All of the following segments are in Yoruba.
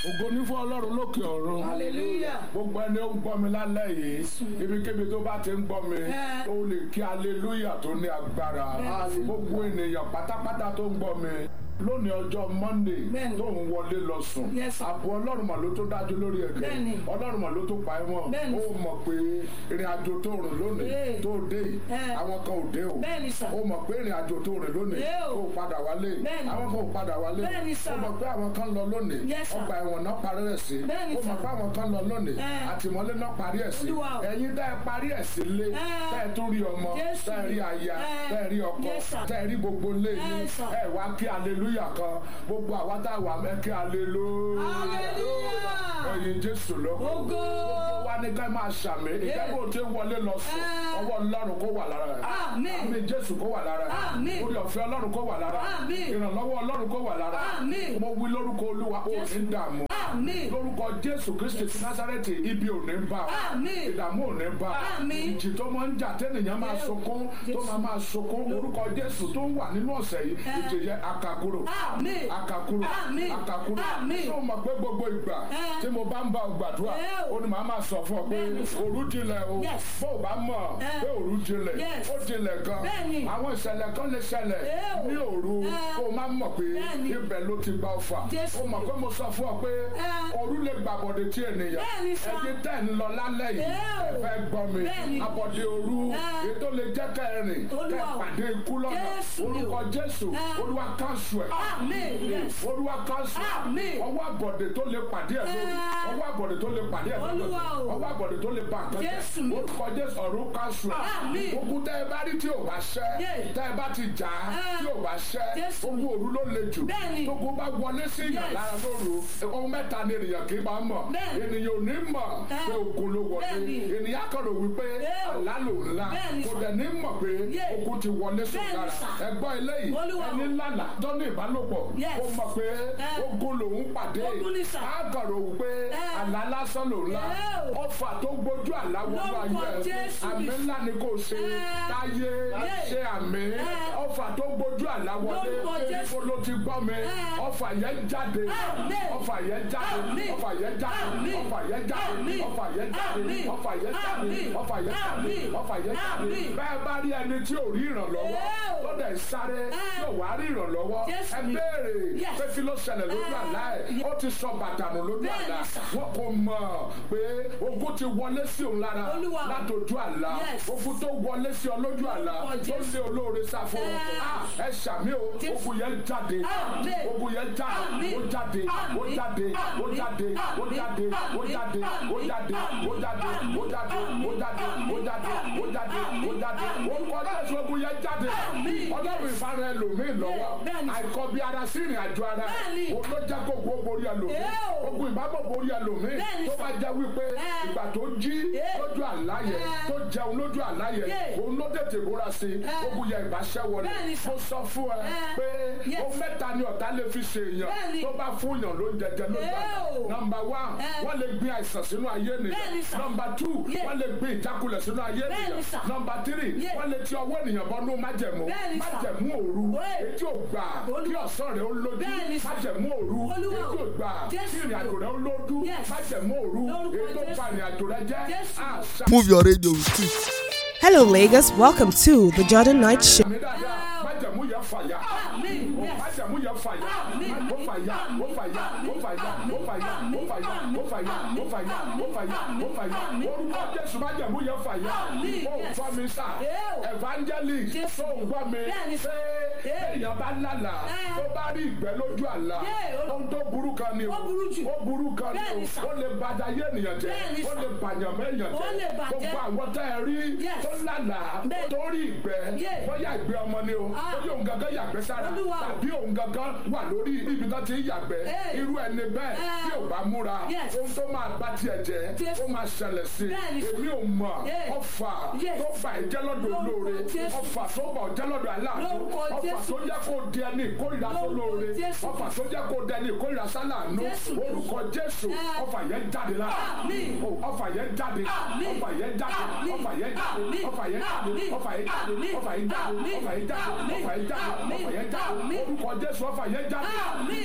ògo ní fún ọlọ́run lókè ọ̀run hallelujah gbogbo ẹni ó ń gbọ́ mi lálẹ́ yìí ibikíbi tó bá ti ń gbọ́ mi Ẹ. ó lè kí aleluya tó ní agbára Bẹ́ẹ̀ni. gbogbo ènìyàn pátápátá tó ń gbọ́ mi lónìí ọjọ́ monday Bẹ́ẹ̀ni. tó ń wọlé lọ sùn Yes, sir. àbò ọlọ́run mà ló tó dájú lórí ẹ̀gẹ́ Bẹ́ẹ̀ni. ọlọ́run mà ló tó pa ẹ́ mọ́ Bẹ́ẹ̀ni. ó mọ̀ pé ìrìn àjò tó rìn lónìí Ee. tó dé yìí Ẹ. àwọn kan ò dé o Bẹ́ẹ̀ni, sir. ó mọ̀ pé ìrìn àjò tó rìn lónìí Ee o. kó o padà wálé Bẹ́ẹ̀ni. àwọn kan ò padà wálé Bẹ́ẹ̀ni, sir. ó mọ̀ pé àwọn kan lọ lónìí Yes, sir. ọgbà ẹ̀wọ̀n náà parí ẹ̀ sí Bẹ́ẹ̀ni, ó mọ̀ sir. pé àwọn kan lọ lónìí Ẹ. àtìmọ́lé náà parí ẹ̀ sí Olúwa o. ẹ̀yin dá ẹ parí ẹ̀ sí lé Ẹ. tẹ́ ẹ tún rí ọmọ Jésù. tẹ́ ẹ rí aya Ẹ. tẹ́ ẹ rí ọkọ Yes, sir. tẹ́ ẹ rí gbogbo lé yín Yes, sir. ẹ wá kí aleluya kan gbogbo àwa tá a wà mẹ́ kí aleluya hallelujah ẹ̀yin jésù lọ́kọ̀ Ògo. wa ní ká máa ṣàmì ìjẹ́bù tí ń wọlé lọ sùn Ẹ. ọwọ́ ọlọ́run kó wà lára rẹ̀ Àmín. àmì jésù kó wà lára rẹ̀ Àmín. orí ọ̀fẹ́ ọlọ́run kó wà lára rẹ̀ Àmín. ìrànlọ́wọ́ ọlọ́run kó wà lára rẹ̀ Àmín. mo wí lórúkọ olúwa ó ní dààmú àmín lórúkọ jésù kristi ti násárẹ́tì ibi ò ní bá ọ. Àmín. ìdààmú ò ní bá ọ. Àmín. ìjì tó máa ń jà tẹ́nìyàn máa Jésù. sunkún tó máa máa sunkún orúkọ jésù tó ń wà nínú ọ̀sẹ̀ yìí Ẹ. ìjì yẹn akakuro Àmín. akakuro Àmín. akakuro Àmín. tó mọ̀ pé gbogbo ìgbà Ẹ. tí mo bá ń bá ọ gbàdúrà Ẹ o. ó ní màá máa sọ fún ọ pé Bẹ́ẹ̀ni. òru jinlẹ̀ o Yes. bó o bá mọ̀ Ẹ. pé òru jinlẹ̀ Yes. ó jinlẹ̀ gan Bẹ́ẹ̀ni. àwọn ìṣẹ̀lẹ̀ kan lè ṣẹlẹ̀ Ẹ o. ní òru Ẹ. kó o má mọ̀ pé Bẹ́ẹ̀ni. ibẹ̀ ló ti gba ọfà Jésù. ó mọ̀ pé mo sọ fún ọ pé Ẹ. òru lè gbàbọ̀dé tí ènìyàn Bẹ́ẹ̀ni sà. ẹni tẹ́ ń lọ lálẹ́ yìí Ẹ o. ẹ fẹ́ gbọ́ mi Bẹ́ẹ̀ni. abọ̀dé òru Ẹ. ètò lè jẹ́ kẹrin kẹ Olúwa o. pàdé ikú lọ́nà Jésù ni o. orúkọ jésù Ẹ. olúwa káńsù ẹ̀ àmín yes olúwa káńsù ẹ̀ Àmín. ọwọ́ àbọ̀dé tó lè pàdé ẹ̀ lórí Ẹ. ọwọ́ àbọ̀dé tó lè pàdé ẹ̀ lórí Olúwa o. ọwọ́ àbọ̀dé tó lè ba nǹkan Jésù jẹ́ ni o. orúkọ jésù ọ̀run káńsù ẹ̀ Àmín. ogun tẹ́ ẹ bá rí tí ò bá ṣẹ́ Yé. tẹ́ ẹ bá ti jà á Ẹ. tí ò bá ṣẹ́ Jésù. ogun òru ló le jù Bẹ́ẹ̀ni. tógun bá wọlé sí ìyàn Yes. lára lóru ohun mẹ́ta ni ènìyàn kì í máa mọ̀ Bẹ́ẹ̀ni. ènìyàn ò ní mọ̀ Ẹ. pé ogun ló wọlé Bẹ́ẹ̀ni. ènìyàn kan rò wípé Ẹ o. àlá ló ńlá Bẹ́ẹ̀ni kò sà. dẹ̀ ní mọ̀ pé Yé. ogun ti wọlé sùn Bẹ́ẹ̀ni lára sà. ẹgbọ́n eléyìí Olúwa o. ẹni lálà tó ní ìbálòpọ̀ Yes. ó mọ̀ pé Ẹ. ogun lòún pàdé Ogun ni sà. á kàn rò wípé Ẹ. àlá lásán ló ńlá Ẹ o. ọfà tó gbójú àlá wọnú Lórúkọ ayé ẹ Jésù àmì Kristi. ńlá ni kò ṣe Ẹ. táyé Yé. ṣe àmì Ẹ. ọfà tó gbójú àlá wọlé Lórúkọ Jésù. ibo ló ti gbọ́ mi Ẹ. ọfà yẹn jáde Àmín. ọfà yẹn jáde Àmín. ọfà yẹn jáde Àmín. ọfà yẹn jáde Àmín. ọfà yẹn jáde Àmín. ọfà yẹn jáde Àmín. ọfà yẹn jáde Àmín. ọfà yẹn jáde Àmín. bẹ́ẹ̀ bá rí ẹni tí ò rí ìrànlọ́wọ́ Ẹ o. tó dẹ̀ sáré tí ò wá rí ìrànlọ́wọ́ Jésù ẹ ni. béèrè Yes. pé kí ló ṣẹlẹ̀ lójú Ẹ. àlá ẹ̀ ó ti sọ bàtà nù lójú Bẹ́ẹ̀ni àlá sà. wọn kò mọ̀ pé ogun ti wọlé sí òun lára Olúwa. látòjú àlá Yes. ogun tó wọlé sí ọ lójú àlá Lórúkọ tó Jésù. lé olóore sáfún Ẹ. ẹ ṣàmì o Jésù. ogun yẹn jáde Àmín. ogun yẹn jáde Àmín. ó jáde ó Àmín. jáde ó Àmín. jáde ó Àmín. jáde ó Àmín. jáde ó Àmín. jáde ó jáde ó jáde ó jáde ó jáde ó jáde ó jáde orúkọ Jésù ogun yẹn jáde Àmín. ọlọ́run ìfara ẹlòmíì lọ́wọ́ Bẹ́ẹ̀ni. àìkọ́bí ara sí ìrìn àjò ara Bẹ́ẹ̀ni. òun ló jẹ́ kó gbó borí ẹlòmíì Ẹ o. ogun ìbábọ̀ borí ẹlòmíì Bẹ́ẹ̀ni tó sà. bá jẹ́ wípé Ẹ. ìgbà tó jí Ẹ. lójú àlá yẹn Ẹ. tó jẹun lójú àlá yẹn Yé. òun ló tètè múra sí i Ẹ. ogun yẹn ìbáṣẹ́ wọlé Bẹ́ẹ̀ni sà. mo sọ fún ẹ Ẹ. pé Yes. ó mẹ́ta ni ọ̀tá lè fi ṣe èèyàn Bẹ́ẹ̀ni. tó bá fún yàn ló ń jẹjẹ lójú Ẹ àlá o. nọmba wán Ẹ. wọ́n lè gbin àìsàn sínú ayé Bẹ́ẹ̀ni ènìyàn sà. nọmba tú Yé. wọ́n lè gbin ìjákulẹ̀ sínú ayé Bẹ́ẹ̀ni ènìyàn sà. nọmba tírì Yé. wọ́n lè ti ọwọ́ ènìyàn bọ́nú májẹ̀mú Bẹ́ẹ̀ni sà. májẹ̀mú òru Wé. etí ò gbà kí Olúwa. ọ̀sán rẹ̀ ó lójú Bẹ́ẹ̀ni sà. májẹ̀mú òru Olúwa. etí ò gbà kí Jésù. ìrìn àjò rẹ̀ ó lójú Yes. májẹ̀mú òru Lórúkọ ètò Jésù. ìpa ìrìn àjò rẹ̀ jẹ́ Jésù. àṣà Move your radio with it. Hello, Lagos. Welcome to the Jordan Night Show. mi dáadáa májẹ̀mú yẹn fàyà Àmín. Yes. májẹ̀mú yẹn fàyà Àmín. ó fàyà ó fàyà ó fàyà ó fàyà ó fàyà ó fàyà ó fàyà ó fàyà ó fàyà orúkọ jésù májẹ̀mú yẹn fàyà Àmín. ó Yes. gbọ́ mi sà Eo. evangelist Jésù. tó ń gbọ́ mi Bẹ́ẹ̀ni sà. pé Eo. èèyàn bá lálà Ẹ. tó bá rí ìgbẹ́ lójú àlá Yé, o- ohun tó burú kan ni o Ó burú jù. ó burú kan ni Bẹ́ẹ̀ni o sà. ó lè bàjẹ́ ayé ènìyàn jẹ́ Bẹ́ẹ̀ni ó sà. lè bàyàn mẹ́yàn Ó lè jẹ́ bàjẹ́. gbogbo àwọn tẹ́ ẹ rí Yes. tó lálà Bẹ́ẹ̀. tó rí ìgbẹ́ Yé. bóyá ìgbẹ́ ọmọ ni o Ah. bóyá òun gangan yàgbẹ́ sára Olúwa o. tàbí òun gangan wà lórí ibi tó ti ń yàgbẹ́ Hey. irú ẹni bẹ́ẹ̀ Eh. tí ò bá múra Yes. ohun tó máa bá tiẹ̀ jẹ́ Yes. ó máa ṣẹlẹ̀ sí Bẹ́ẹ̀ni. i èmi ò mọ̀ Hey. ọfà Yes. tó bà ẹ́ jẹ́ lọ́dọ̀ Lórúkọ olóore Jésù. ọfà tó bà ọ́ jẹ́ lọ́dọ̀ aláàánú Lórúkọ ọfà Jésù. tó jẹ́ kó di ẹni ìkórìíra tó Lórúkọ lóore Jésù. ọfà tó jẹ́ kó di ẹni ìkórìíra sálàánú Jésù. orúkọ Jésù Eh. ọfà yẹn jáde lára Àmín. Oh, ọfà yẹn jáde Àmín. ọfà yẹn jáde Àmín. ọfà yẹn jáde Àmín. ọfà yẹn jáde Àmín. ọfà yẹn jáde Àmín. ọfà yẹn jáde Àmín. ọfà yẹn jáde Àmín. ọfà yẹn jáde Àmín. ọfà yẹn jáde Àmín. orúkọ Jésù ọfà yẹn jáde Àmín.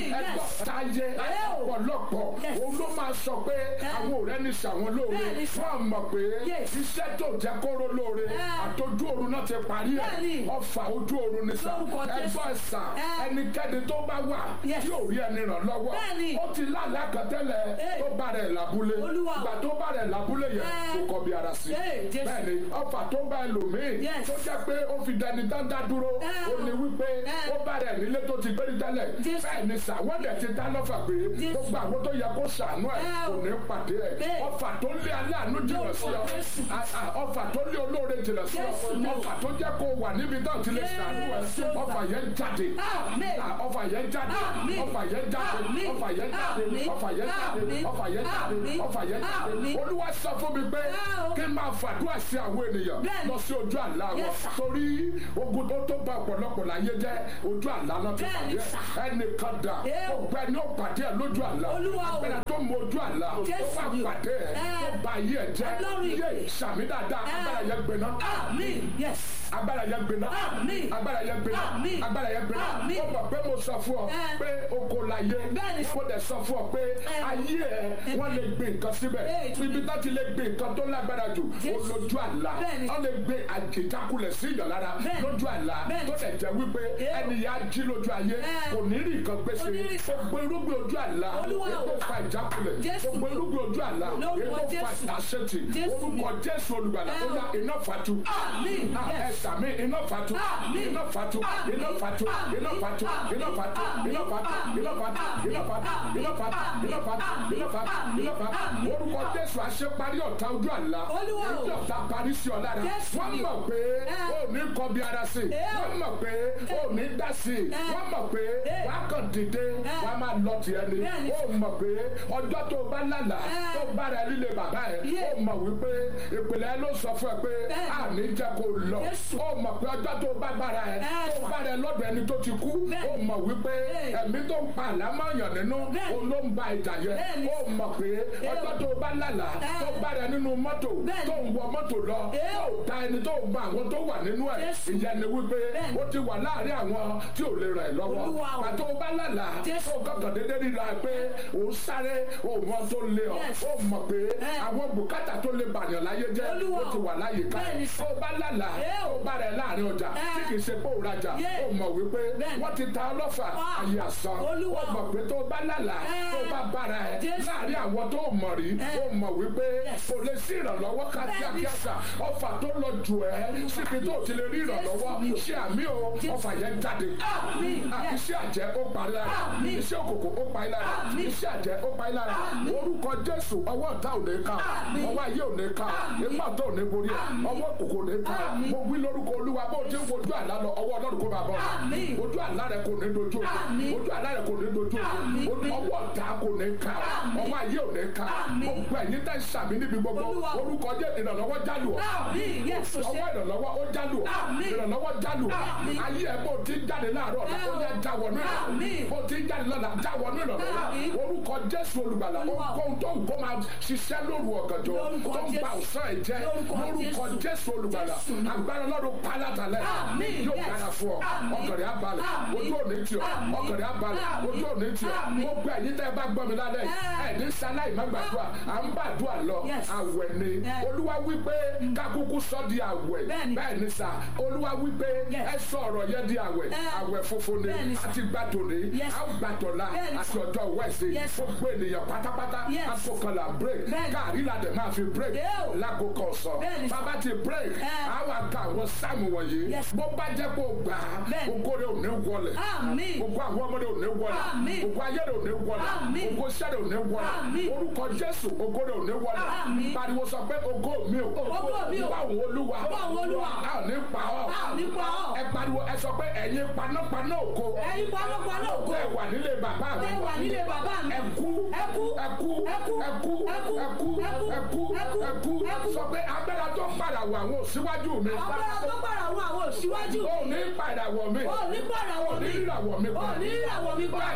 ẹgbọ́ yes. táyé Oh. ọ̀pọ̀lọpọ̀ Yes. òun ló máa sọ pé àwọn ọ̀rẹ́ ní sàwọn lóore Bẹ́ẹ̀ni. fún àmọ̀ pé Yes. iṣẹ́ tó jẹ́ kóró lóore Eh. àtọ́jú oorun náà ti parí ẹ̀ Bẹ́ẹ̀ni. ọfà ojú oorun ní sà Lórúkọ Jésù. ẹgbọ́ ẹ̀sà Eh. ẹnikẹ́ni tó bá wà Yes. tí ò rí ẹni ràn lọ́wọ́ Bẹ́ẹ̀ni. ó ti lálẹ́ àkàtẹ́lẹ̀ Eh. tó bá rẹ̀ lábúlé Olúwa. ìgbà tó bá rẹ̀ lábúlé yẹn Eh. kò kọ̀ bí ara sí Eh, Jésù. bẹ́ẹ̀ni ọfà tó bá ẹlòmíì Yes. tó jẹ́ pé ó fi dẹni dáńdá dúró Eh. ó ní wípé Eh. ó bá rẹ̀ nílé tó ti gbérí tẹ́lẹ̀ Jésù. bẹ́ẹ̀ni sà wọ́n dẹ̀ ti dá lọ́fà pé Jésù. gbogbo àwọn tó yẹ kó ṣàánú ẹ̀ Eh. kò ní pàdé ẹ̀ Bẹ́ẹ̀. ọfà tó lé aláàánú jìnnà sí ọ Lórúkọ Jésù. À- à, ọfà tó lé olóore jìnnà sí ọ Jésù. ọfà tó jẹ́ kó wà níbi tó ti lè ṣàánú ẹ̀ Jésù. ọfà yẹn jáde Àmín. À, ọfà yẹn jáde Àmín. ọfà yẹn jáde Àmín. ọfà yẹn jáde Àmín. ọfà yẹn jáde Àmín. ọfà yẹn jáde Àmín. ọfà yẹn jáde Àmín. olúwa sọ fún mi pé Ah, o. kí n máa fàdúrà sí àwọn ènìyàn Bẹ́ẹ̀ni. lọ sí ojú àlá wọn Yes, sir. torí ogun tó tó bá ọ̀pọ̀lọpọ̀ láyé jẹ́ ojú àlá náà ti Bẹ́ẹ̀ni, pàdé sir. ẹnìkan dà Eh, o. ọgbẹ́ ni ó pàdé ẹ̀ lójú àlá Olúwa o. agbára tó mọ ojú àlá tó Jésù wà ni o. pàdé ẹ̀ Eh. tó ba ayé ẹ̀ jẹ́ Ọlọ́run yé ìpè. sàmì dáadáa Eh. agbára yẹn gbiná Àmín. Yes. agbára yẹn gbiná Àmín. agbára yẹn gbiná Àmín. agbára yẹn gbiná Àmín. ó mọ̀ pé mo sọ fún ọ Eh. pé oko láyé Bẹ́ẹ̀ni. mo dẹ̀ sọ fún ọ pé Eh. ayé ẹ wọ́n lè gbé nǹkan síbẹ̀ Eh. ibi tó ti lè gbé nǹkan tó lágbára jù Jésù. olójú àlá Bẹ́ẹ̀ni. wọ́n lè gbé àjèjákulẹ̀ sí ìyàn lára Bẹ́ẹ̀ni. lójú àlá Bẹ́ẹ̀ni. tó dẹ̀ jẹ́ wípé Eh. ẹni yà á jí lójú ayé Eh. kò ní rí nǹkan gbèsè Kò ní rí sá. gbogbo irúgbìn ojú àlá Olúwa o. ètò fa ìjákulẹ̀ Jésù. gbogbo irúgbìn ojú àlá Lórúkọ ètò fa Jésù. ìdásẹ́tì Jésù. orúkọ Jésù olùgbàlà Eh. ó yá iná fatu Àmín. Ah, Yes. ẹ sàmì iná fatu Àmín. iná fatu Àmín. iná fatu Àmín. iná fatu Àmín. iná fatu Àmín. iná fatu Àmín. iná fatu Àmín. iná fatu Àmín. iná fatu Àmín. iná fatu Àmín. iná fatu Àmín. iná fatu Àmín. orúkọ Jésù àṣeparí ọ̀tá ojú àlá Olúwa o. ojú ọ̀tá parí sí ọ lára Jésù wọ́n ni. mọ̀ pé Eh. ó ní kọ́ bí ara sí Eh. wọ́n mọ̀ pé ó ní dá sí wọ́n mọ̀ pé Eh. wàá kàn dìde Eh. wàá máa lọ tiẹ̀ ni Bẹ́ẹ̀ni. ó mọ̀ pé ọjọ́ tó bá lálàá Eh. tó bá rẹ líle bàbá ẹ̀ Yeah. ó mọ̀ wípé ìpìlẹ̀ ló sọ fún ẹ pé Bẹ́ẹ̀ni. àní jẹ́ kó lọ Jésù. ó mọ̀ pé ọjọ́ tó bá bára ẹ Eh. tó bá rẹ lọ́dọ̀ ẹni tó ti kú Bẹ́ẹ̀ni. ó mọ̀ wípé Eh. ẹ̀mí tó ń pa àlámọ̀yàn nínú Bẹ́ẹ̀ni. òun ló ń ba ìjà yẹn Bẹ́ẹ̀ni. ó mọ̀ pé ọjọ́ tó bá lálàá Eh. tó bá rẹ nínú mọ́tò Bẹ́ẹ̀ni. tó ń wọ mọ́tò lọ Eh. tó ta ẹni tó ń ba àwọn tó wà nínú ẹ̀ Jésù. ìyẹn ni wípé Bẹ́ẹ̀ni. ó ti wà láàrin àwọn tí ò lè ràn ẹ́ lọ́wọ́ Olúwa o. pàtó bá lálàá Jésù. ó kọ̀kàn dédé ríra pé òun sáré òun wọn tó lé ọ Yes. ó mọ̀ pé Eh. àwọn bùkátà tó lè bàyàn láyé jẹ́ Olúwa ó ti wà láyé ká Bẹ́ẹ̀ni. ó bá lálàá Eh. ó bá rẹ̀ láàrin ọjà Eh. tí kì í ṣe pé òun rajà Yeah. ó mọ̀ wípé Bẹ́ẹ̀ni. wọ́n ti ta ọlọ́fà Ah. ayé àsán Olúwa. ó mọ̀ pé tó bá lálàá Eh. tó bá bára ẹ̀ Jésù. láàrin àwọn tó mọ̀ rí Eh. ó mọ̀ wípé Yes. kò lè sí ìrànlọ́wọ́ ká Bẹ́ẹ̀ni. kíákíá sà ọfà tó lọ jù ẹ́ síbi tó ti lè rí ìrànlọ́wọ́ Jésù. ṣé àmì o Jésù. ọfà yẹn jáde Àmín. Ah, Yes. iṣẹ́ àjẹ́ ó parí lára Àmín. iṣẹ́ òkòkò ó parí lára Àmín. iṣẹ́ àjẹ́ ó parí lára Àmín. orúkọ Jésù ọwọ́ ọ̀tá ò ní ká Àmín. ọwọ́ ayé ò ní ká Àmín. ipá tó ò ní borí ẹ̀ Àmín. ọwọ́ òkòkò ò ní ká Àmín. mo wí lórúkọ Olúwa bó ti ń wojú àlá lọ ọwọ́ Ọlọ́run kó máa bọ̀ Àmín. ojú àlá rẹ kò ní dojú òkú Àmín. ojú àlá rẹ kò ní dojú Àmín. òkú ọwọ́ ọ̀tá kò ní ká Àmín. ọwọ́ ayé ò ní ká Àmín. gbogbo ẹ̀yin tẹ́ sàmì níbi gbogbo Olúwa. orúkọ jẹ́ ìrànlọ́wọ́ jálù ọ́ Àmín. Yes. o ṣé. ọwọ́ ìrànlọ́wọ́ ó jálù ọ́ Àmín. ìrànlọ́wọ́ jálù ọ́ Àmín. ayé ẹ̀ bó ti ń jáde láàárọ̀ ọ̀la ó yẹ já wọnú Àmín. ìrànlọ́wọ́ bó ti ń jáde lọ́la já wọnú ìrànlọ́wọ́ Àmín. orúkọ Jésù olùgbàlà Olúwa. ohun tó ń kó máa ṣiṣẹ́ lóru ọ̀gànjọ́ Lórúkọ tó ń ba Jésù. ọ̀sán ẹ̀ jẹ́ Lórúkọ lórúkọ Jésù. Jésù olùgbàlà Jésù. agbára Ọlọ́run pálátàlẹ̀ Àmín. yóò Yes. dára fún ọ Àmín. ọkàn rẹ̀ á balẹ̀ Àmín. ojú òní tì ọ́ Àmín. ọkàn rẹ̀ á balẹ̀ Àmín. ojú òní tì ọ́ Àmín. gbogbo ẹ̀yin tẹ́ ẹ bá gbọ́ mi lálẹ́ yìí Eh. ẹ̀ ní sáláì má gbàdúrà à ń gbàdúrà lọ Yes. àwẹ̀ ni Eh. olúwa wípé kákúkú sọ di àwẹ̀ Bẹ́ẹ̀ni. bẹ́ẹ̀ ni sà olúwa wípé Yes. ẹ sọ ọ̀rọ̀ yẹn di àwẹ̀ Eh. àwẹ̀ funfun ni Bẹ́ẹ̀ni sà. àti gbàdùn ni Yes. à ń gbàdọ̀la Bẹ́ẹ̀ni àti sà. ọjọ́ wẹ̀sì Yes. gbogbo ènìyàn pátápátá Yes. àkókòlà break Bẹ́ẹ̀ni. káàrí la dẹ̀ máa fi break Yóò. lákòókò ọ̀sán Bẹ́ẹ̀ni sà. bàbá ti break Eh. àwọn àga àwọn sáàmù wọ̀nyí Yes. bó bá jẹ́ kó gbà á Bẹ́ẹ̀ni. ògo rẹ̀ ò ní wọlẹ̀ Àmín. ògo àwọn ọmọdé ò ní wọlẹ̀ Àmín. ògo ayé rẹ̀ ò ní wọlẹ̀ Àmín. ògo iṣẹ́ rẹ̀ ò ní wọlẹ̀ Àmín. orúkọ Jésù ògo rẹ̀ ò ní wọlẹ̀ Àmín. pariwo sọ pé ògo mi ò Ògo mi ò. báwo olúwa Báwo Olúwa. a ò ní pa ọ́ A ò ní pa ọ́. ẹ pariwo ẹ sọ pé ẹ̀yin panápaná ògo Ẹ̀yin panápaná ògo. ẹ wà nílé bàbá mi Ẹ wà nílé bàbá mi. ẹ kú Ẹ kú. ẹ kú Ẹ kú. ẹ kú Ẹ kú. ẹ kú Ẹ kú. ẹ kú Ẹ kú. ẹ kú Ẹ kú. sọ pé agbára tó pàràwọ̀ àwọn òṣìwájú mi Agbára tó gbàrà wọn àwọn òṣìwájú. ò ní pàràwọ̀ mi Ò ní pàràwọ̀ ò ní mi. ìràwọ̀ mi Ò ní ìràwọ̀ mi pa. bẹ́ẹ̀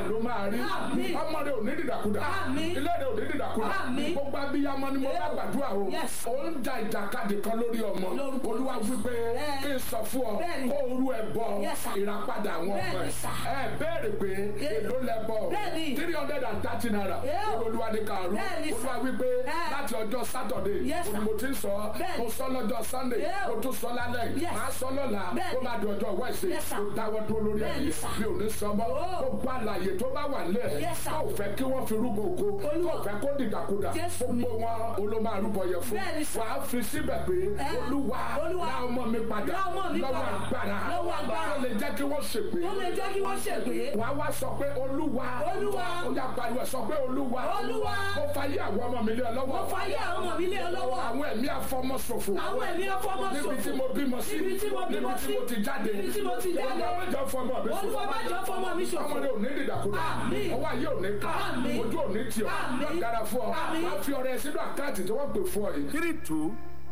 bẹ́ẹ̀ ló máa rí Àmín. ọmọ rẹ ò ní dìdàkudà Àmín. ilé rẹ ò ní dìdàkudà Àmín. gbogbo abiyamọ ni mo bá gbàdúrà o Yes. ó ń ja ìjàkadì kan lórí ọmọ Lórúkọ olúwa wípé Ẹ. kí n sọ fún ọ Bẹ́ẹ̀ni. kó orú ẹ bọ Yes, sir. ìràpadà àwọn ọmọ Bẹ́ẹ̀ni, ẹ sir. ẹ béèrè pé èló lẹ bọ Bẹ́ẹ̀ni. three hundred and thirty naira Yóò. olúwa ní kàrú Bẹ́ẹ̀ni, sir. olúwa wípé Ẹ. láti ọjọ́ sátọ̀dé Yes, sir. mo ti ń sọ Bẹ́ẹ̀ni. mo sọ lọ́jọ́ sunday Yóò. mo tún sọ lálẹ́ Yes. màá sọ lọ́la Bẹ́ẹ̀ni. ó máa di ọjọ́ wẹ́ẹ̀sì Yes, sir. tó dáwọ́ dúró lórí Bẹ́ẹ̀ni, ẹ̀yẹ sir. bí ò ní sọmọ́ Oh. gbogbo àlàyé tó bá wà nílẹ̀ Yes, sir. tó fẹ́ kí wọ́n fi rúgbò ògo tó Olúwa. fẹ́ kó dìdàkudà Jésù mi. gbogbo wọn olóma arúgbó yẹ fún Bẹ́ẹ̀ni, sir. wàá fi síbẹ̀ pé Ẹ. olúwa Olúwa. dá ọmọ mi padà Dá ọmọ mi lọ́wọ́ padà. agbára Lọ́wọ́ agbára. tó lè jẹ́ kí wọ́n ṣègbè ó lè jẹ́ kí wọ́n ṣègbè. wàá wá sọ pé olúwa Olúwa. ó yá pariwo ẹ̀ sọ pé olúwa Olúwa. mo fàyè àwọn ọmọ mi lé ọ lọ́wọ́ mo fàyè àwọn ọmọ mi lé ọ lọ́wọ́. àwọn ẹ̀mí afọmọṣòfò àwọn ẹ̀mí ọfọmọ ṣòfò. níbi tí mo bímọ sí níbi tí mo bímọ níbi tí sí. mo ti jáde níbi tí mo ti jáde. olúwa má jẹ́ fọmọ mi ṣòfò olúwa má jẹ́ fọmọ mi ṣòfò. ọmọdé ò ní dìdàkudà Àmín. ọwọ́ ayé ò ní ká Àmín. ojú ò ní tì ọ́ Àmín. yóò dára fún ọ Àmín. wàá fi ọrẹ sínú àkáǹtì tí wọ́n pè fún ọ yìí. three two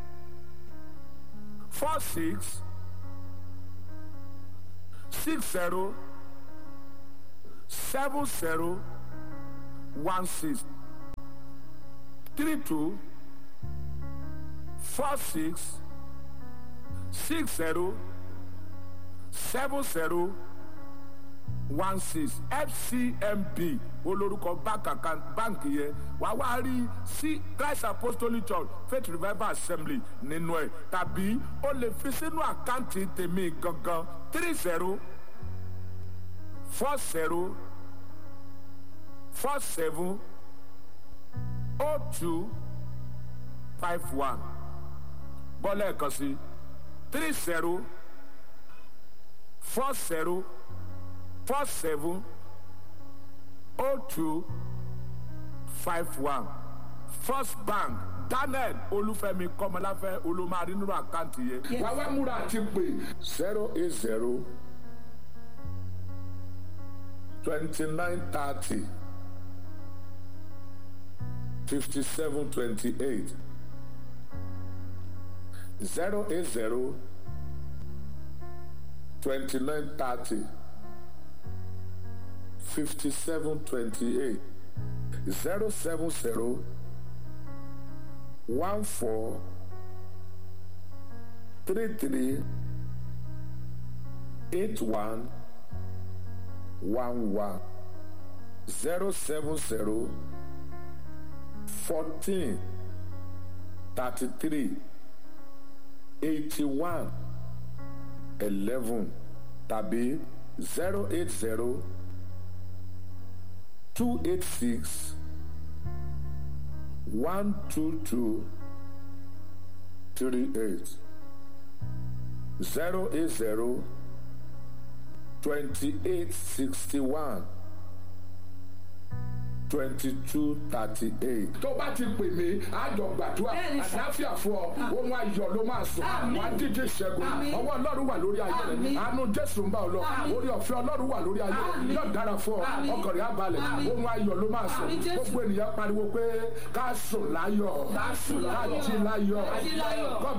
four six six zero seven zero one six three two four six six zero seven zero one six fcmb olórúkọ báǹkì yẹn wàá wá rí sí christ apostolic church faith revival assembly nínú ẹ tàbí o lè fi sínú àkáǹtì tèmi gangan three zero four zero four seven oh two five one bọ́lá ẹ̀kan sí three zero four zero four seven oh two five one first bank daniel olúfẹ́mi kọ́mọláfẹ́ olùmọ̀rí nínú àkáǹtì yẹn. Yes. wàá wá múra àti pè zero eight zero twenty nine thirty fifty seven twenty eight zero eight zero twenty nine thirty fifty seven twenty eight zero seven zero one four three three eight one one one zero seven zero fourteen thirty three eighty one eleven tàbí zero eight zero two eight six one two two three eight zero eight zero twenty eight sixty one twenty two thirty eight. tó bá ti pè mí àjọ gbàdúrà Bẹ́ẹ̀ni sà. àdáfíà fún ọ ohun ayọ̀ ló máa sùn Àmín. wà á díje ìṣẹ́gun Àmín. ọwọ́ ọlọ́run wà lórí ayé rẹ̀ Àmín. àánú jésù ń bá ọ lọ Àmín. orí ọ̀fẹ́ ọlọ́run wà lórí ayé rẹ̀ Àmín. yóò dára fún ọ Àmín. ọkàn rẹ̀ á balẹ̀ Àmín. ohun ayọ̀ ló máa sùn Àmín, Jésù. gbogbo ènìyàn pariwo pé ká sùn láyọ̀ Ká sùn láyọ̀. ká jí láyọ̀ Ká jí láyọ̀. God